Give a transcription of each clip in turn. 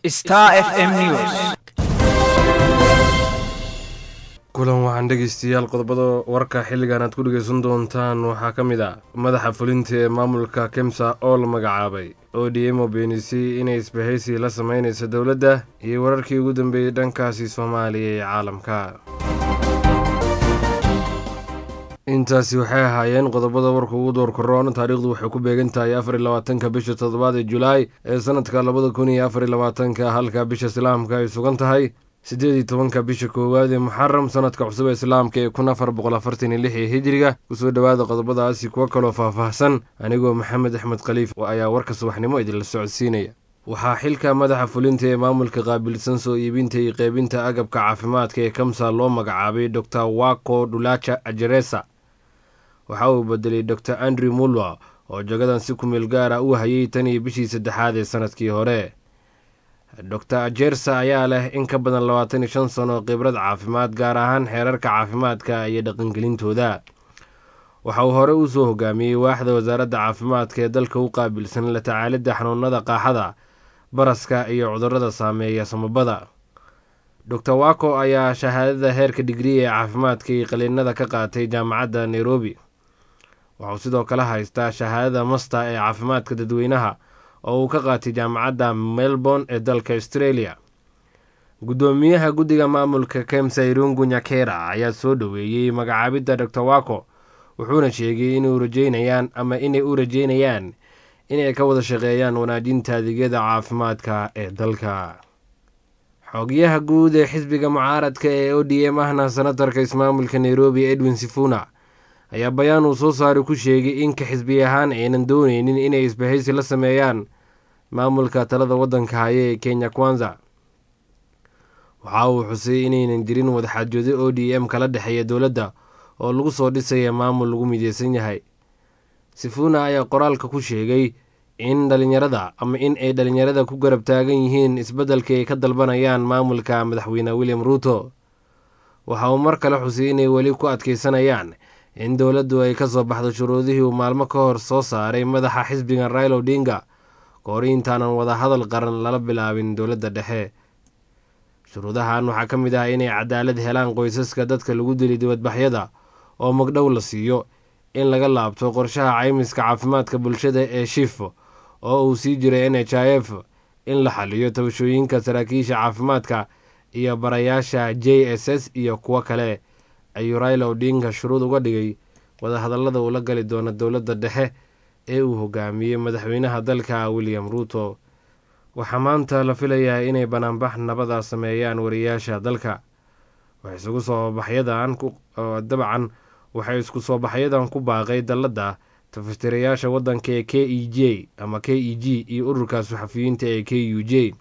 Star FM News. kulan waxaan dhegeystayaal qodobada warka xilligan aad ku dhegeysan doontaan waxaa ka mid ah madaxa fulinta ee maamulka kemsa oo la magacaabay o d m oo beenisay inay isbahaysi la sameynaysa dowladda iyo wararkii ugu dambeeyey dhankaasi soomaaliya ee caalamka intaasi waxay ahaayeen qodobada warka ugu doorkaroon taariikhdu waxay ku beegan tahay afar iyo labaatanka bisha toddobaad ee julaay ee sanadka labada kun iyo afar iyo labaatanka halka bisha islaamka ay sugan tahay siddeed iyo tobanka bisha koowaad ee muxaram sanadka cusub ee islaamka ee kun afar boqol afartan iyo lix ee hijiriga kusoo dhowaada qodobadaasi kuwo kaloo faahfaahsan anigoo maxamed axmed khaliif ayaa warka subaxnimo idinla socodsiinaya waxaa xilka madaxa fulinta ee maamulka qaabilsan soo iibinta iyo qeybinta agabka caafimaadka ee kamsa loo magacaabay dor wako dhulaja ajeresa waxa uu bedelay dor andrew mulwa oo jagadan si kumeel gaara u hayay tan iyo bishii saddexaad ee sanadkii hore dor ajersa ayaa leh in ka badan labaatan iyo shan sano khibrad caafimaad gaar ahaan xeerarka caafimaadka iyo dhaqangelintooda waxa uu hore usoo hogaamiyey waaxda wasaaradda caafimaadka ee dalka u qaabilsan la tacaalidda xanuunada qaaxada baraska iyo cudurada saameeya samabada dor wako ayaa shahaadada heerka digrii ee caafimaadka iyo qaliinada ka qaatay jaamacadda nairobi waxauu sidoo kale haystaa shahaadada masta ee caafimaadka dadweynaha oo uu ka qaatay jaamacadda melbourne ee dalka australia guddoomiyaha guddiga maamulka kemsa irungu nyakera ayaa soo dhoweeyey magacaabidda dor wako wuxuuna sheegay inuu rajeynayaan ama inay u rajeynayaan inay ka wada shaqeeyaan wanaajinta adeegyada caafimaadka ee dalka xoogyaha guud ee xisbiga mucaaradka ee o d m ahna senatarka ismaamulka nairobi edwin sifuna ayaa bayaan uu soo saaray ku sheegay in ka xisbi ahaan aynan dooneynin inay isbahaysi la sameeyaan maamulka talada waddanka haya ee kenya kwanza waxa uu xusay inaynan jirin wadaxaajoodo o d m kala dhexeeya dowladda oo lagu soo dhisaya maamul lagu mideysan yahay sifuna ayaa qoraalka ku sheegay in dhalinyarada ama in ay dhalinyarada ku garab taagan yihiin isbeddelka ay ka dalbanayaan maamulka madaxweyne william ruuto waxa uu mar kale xusay inay weli ku adkeysanayaan in dowladdu ay ka soo baxdo shuruudihii uu maalmo ka hor soo saaray madaxa xisbiga rail odinga kahor intaanan wadahadal qaran lala bilaabin dowladda dhexe shuruudahan waxaa ka mid ah inay cadaalad helaan qoysaska dadka lagu dilay dibadbaxyada oo magdhow la siiyo in laga laabto qorshaha caymiska caafimaadka bulshada ee shif oo uu sii jiray n h i f in la xaliyo tabashooyinka saraakiisha caafimaadka iyo barayaasha j s s iyo kuwo kale ayuu raila odinga shuruud uga dhigay wadahadallada uu la gali doono dowladda dhexe ee uu hogaamiyey madaxweynaha dalka william ruuto waxaa maanta la filayaa inay banaanbax nabada sameeyaan wariyaasha dalka isugu soo baxyadan dabcan waxay isku soo baxyadan ku baaqay dalladda tafastirayaasha waddanka ee k e j ama k e g iyo ururka saxafiyiinta ee k u j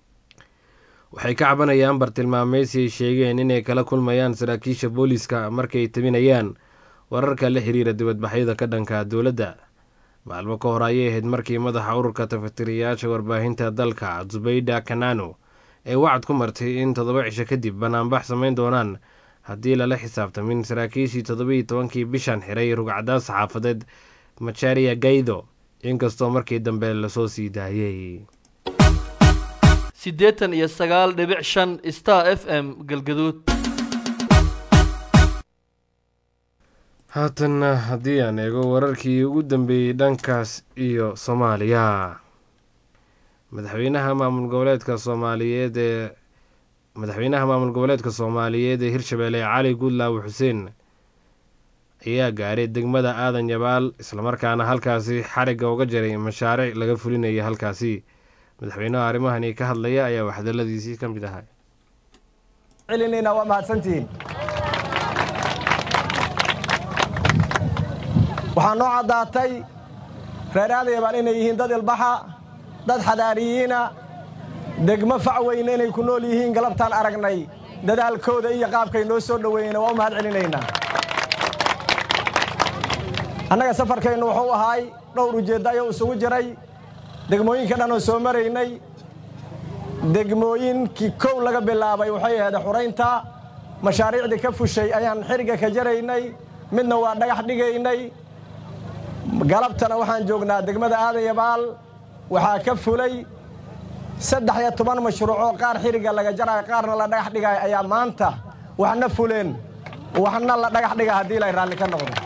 waxay ka cabanayaan bartilmaameysi ay sheegeen inay kala kulmayaan saraakiisha booliiska markay tabinayaan wararka la xiriira dibadbaxyada ka dhanka dowladda maalmo ka hor ayay ahayd markii madaxa ururka tafatiriyaasha warbaahinta dalka zubayda kanano ay wacad ku martay in toddoba cisho kadib banaanbax samayn doonaan haddii lala xisaabtamin saraakiishii toddobaiyo tobankii bishan xiray rugcadaad saxaafadeed macharia gaydo inkastoo markii dambe lasoo sii daayey siddeetan iyo sagaal dhibic shan star f m galgaduud haatanna haddii aan eego wararkii ugu dambeeyey dhankaas iyo soomaaliya madaxweynaha maamul goboleedka soomaaliyeed ee madaxweynaha maamul goboleedka soomaaliyeed ee hirshabeelle cali guudlaawe xuseen ayaa gaaray degmada aadan yabaal islamarkaana halkaasi xarigga uga jaray mashaariic laga fulinaya halkaasi madaxweynaha arrimahani ka hadlaya ayaa waxdaladiisii ka mid ahay celinayna waa mahadsantihiin waxaa noo caddaatay reer aadayabaal inay yihiin dad ilbaxa dad xadaariyiina degmo fac weyne inay ku nool yihiin galabtaan aragnay dadaalkooda iyo qaabkay noo soo dhoweeyeen waa u mahad celinaynaa annaga safarkaynu wuxuu ahaay dhowr ujeeddo ayuu isugu jiray degmooyinka dhan oo soo maraynay degmooyinkii kow laga bilaabay waxay ahayd xuraynta mashaariicdii ka fushay ayaan xiriga ka jaraynay midna waa dhagax dhigaynay galabtana waxaan joognaa degmada aadayabaal waxaa ka fulay saddex iyo toban mashruucoo qaar xiriga laga jaraayo qaarna la dhagax dhigaayo ayaa maanta waxna fuleen waxna la dhagax dhiga haddii ilay raalli ka noqdo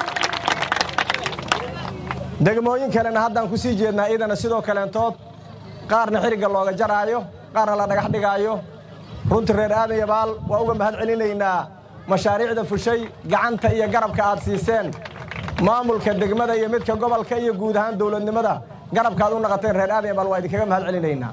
degmooyin kalena haddaan ku sii jeednaa iidana sidoo kaleentood qaarna xirigga looga jaraayo qaarna la dhagax dhigaayo runtii reer aadan yabaal waa uga mahad celinaynaa mashaariicda fushay gacanta iyo garabka aad siiseen maamulka degmada iyo midka gobolka iyo guud ahaan dowladnimada garabka aad u naqateen reer aadan yabaal waa idinkaga mahad celinaynaa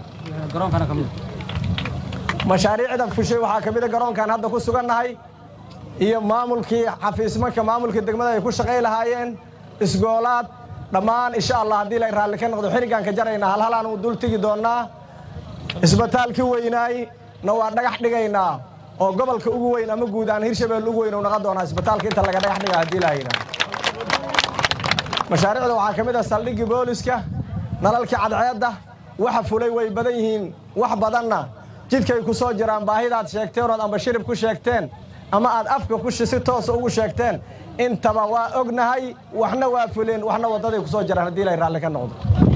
mashaariicda fushay waxaa ka mida garoonkan hadda ku sugannahay iyo maamulkii xafiismanka maamulka degmada ay ku shaqay lahaayeen isgoolaad dhammaan insha allah haddii lay raalli ka noqdo xirigaan ka jaraynaa halhalaan uu dul tegi doonnaa isbitaalkii weynaay na waa dhagax dhigaynaa oo gobolka ugu weyn ama guud ahaan hirshabelle ugu weyn uu naqon doonaa isbitaalka inta laga dhagax dhiga haddii lahayna mashaariicda waxaa ka mid ah saldhiggii booliska nalalkii cadceedda waxa fulay way badan yihiin wax badanna jidkay ku soo jiraan baahidaad sheegteen ood amba shirib ku sheegteen ama aad afka ku si toosa ugu sheegteen intaba waa ognahay waxna waa fuleen waxna waddaday ku soo jiraan haddii lay raalli ka noqdo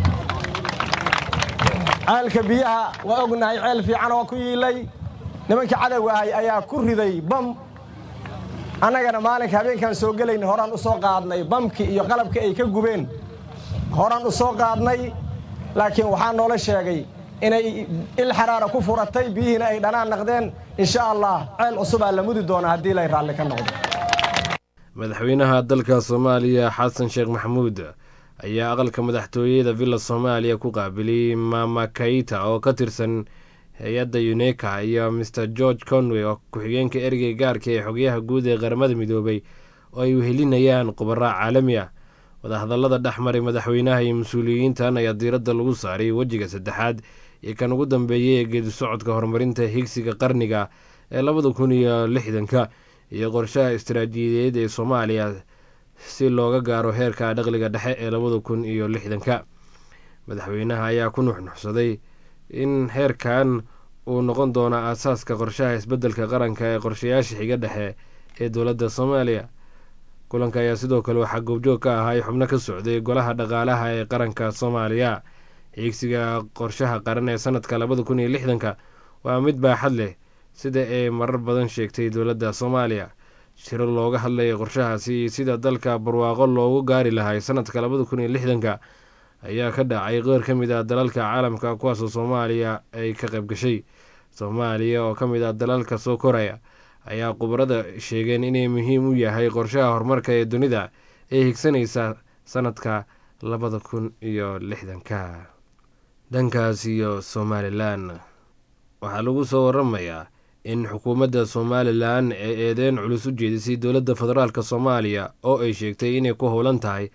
ceelka biyaha waa ognahay ceel fiican oo ku yiilay nimankii cadowga ahay ayaa ku riday bam annagana maalinka habeenkaan soo gelayna horaan u soo qaadnay bamkii iyo qalabkii ay ka gubeen horaan u soo qaadnay laakiin waxaa noola sheegay inay il xaraara ku furatay biyihiina ay dhanaan naqdeen insha allah ceel cusubaa la mudi doonaa haddii lay raalli ka noqdo madaxweynaha dalka soomaaliya xasan sheekh maxamuud ayaa aqalka madaxtooyada villa soomaaliya ku qaabiliyey mama kaita oo ka tirsan hay-adda uneka iyo maer george conway oo ku-xigeenka ergey gaarka ee xogyaha guud ee qaramada midoobay oo ay wehelinayaan qubaraa caalami ah wadahadallada dhex maray madaxweynaha iyo mas-uuliyiintan ayaa diiradda lagu saaray wejiga saddexaad iyo kan ugu dambeeyay ee geedi socodka horumarinta higsiga qarniga ee labada kun iyo lixdanka iyo qorshaha istaraatiijiyadeed ee soomaaliya si looga gaaro heerka dhaqliga dhexe ee labada kun iyo lixdanka madaxweynaha ayaa ku nuxnuxsaday in heerkan uu noqon doono aasaaska qorshaha isbeddelka qaranka ee qorshayaasha xiga dhexe ee dowladda soomaaliya kulanka ayaa sidoo kale waxaa goobjoog ka ahay xubno ka socday golaha dhaqaalaha ee qaranka soomaaliya xiigsiga qorshaha qaran ee sanadka labada kun iyo lixdanka waa mid baaxad leh sida ay marar badan sheegtay dowladda soomaaliya shiro looga hadlaya qorshahaasi iyo sida dalka barwaaqo loogu gaari lahay sanadka labada kun iyo lixdanka ayaa ka dhacay qeyr ka mid ah dalalka caalamka kuwaasoo soomaaliya ay ka qayb gashay soomaaliya oo ka mid ah dalalka soo koraya ayaa khubarada sheegeen inay muhiim u yahay qorshaha horumarka ee dunida ee higsanaysa sanadka labada kun iyo lixdanka dhankaas iyo somalilan waxaa lagu soo waramayaa in xukuumadda somalilan ay eedeyn culus u jeedisay dowladda federaalk soomaaliya oo ay sheegtay inay ku howlan tahay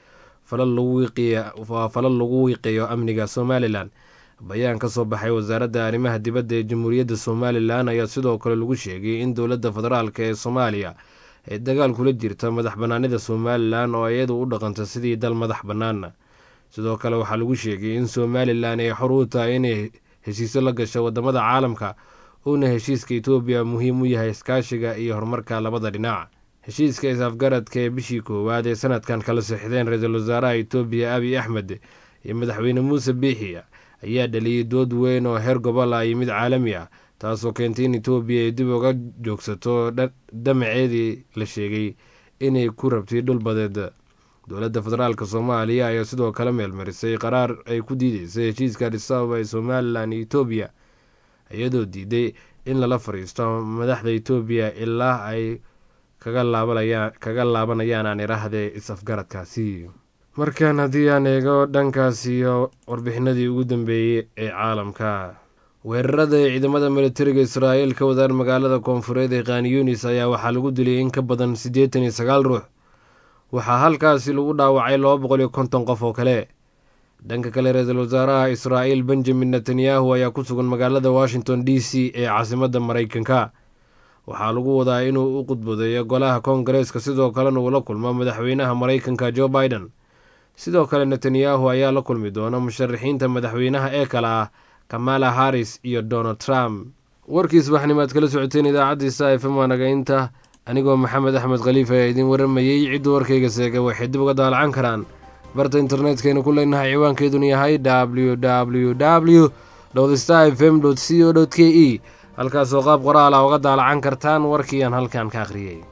waa falal lagu wiiqeeyo amniga somalilan bayaan ka soo baxay wasaaradda arrimaha dibadda ee jamhuuriyadda somalilan ayaa sidoo kale lagu sheegay in dowladda federaalk ee soomaaliya ay dagaal kula jirta madax bannaanida somalilan oo iyadu u dhaqanta sidii dal madax bannaan sidoo kale waxaa lagu sheegay in somalilan ay xor u tahay inay heshiisyo la gasho wadamada caalamka uuna heshiiska etoobiya muhiim u yahay iskaashiga iyo horumarka labada dhinac heshiiska is-afgaradka ee bishii koowaad ee sanadkan kala sixdeen ra-iisul wasaaraha etoobiya abiy axmed iyo madaxweyne muuse biixi ayaa dhaliyey dood weyn oo heer gobol ah iyo mid caalami ah taasoo keentay in etoobiya ay dib uga joogsato dhamaceedii la sheegay inay ku rabtay dhul badeed dowladda federaalk soomaaliya ayaa sidoo kale meelmarisay qaraar ay ku diideysay heshiiska adisababa ee somalilan iyo etoobiya iyadoo diiday in lala fariisto madaxda etoobiya ilaa ay kaga laabanayaan aan iraahde is-afgaradkaasi markan haddii aan eego dhankaas iyo warbixinadii ugu dambeeyey ee caalamka weerarada ay ciidamada militariga israa'iil ka wadaan magaalada koonfureed ee khaniyunis ayaa waxaa lagu dilay in ka badan siddeetan iyo sagaal ruux waxaa halkaasi lagu dhaawacay laba boqol iyo konton qof oo kale dhanka kale ra-iisul wasaaraha israa'iil benjamin netanyahu ayaa ku sugan magaalada washington d c ee caasimadda maraykanka waxaa lagu wadaa inuu u qudbadeeyo golaha koongareeska sidoo kalena uu la kulmo madaxweynaha maraykanka jo biden sidoo kale netanyahu ayaa la kulmi doona musharaxiinta madaxweynaha ee kale ah kamala harris iyo donald trump warkii subaxnimaad kala socoteen idaacaddiisa fm waanagaynta anigoo maxamed axmed khaliif ayaa idiin waramayey ciddu warkayga seega waxay dib uga daalacan karaan barta internetkaynu ku leenahay ciwaankeeduna yahay w w w star f m c o k e halkaasoo qaab qoraal ah uga daalacan kartaan warkii aan halkan ka akhriyey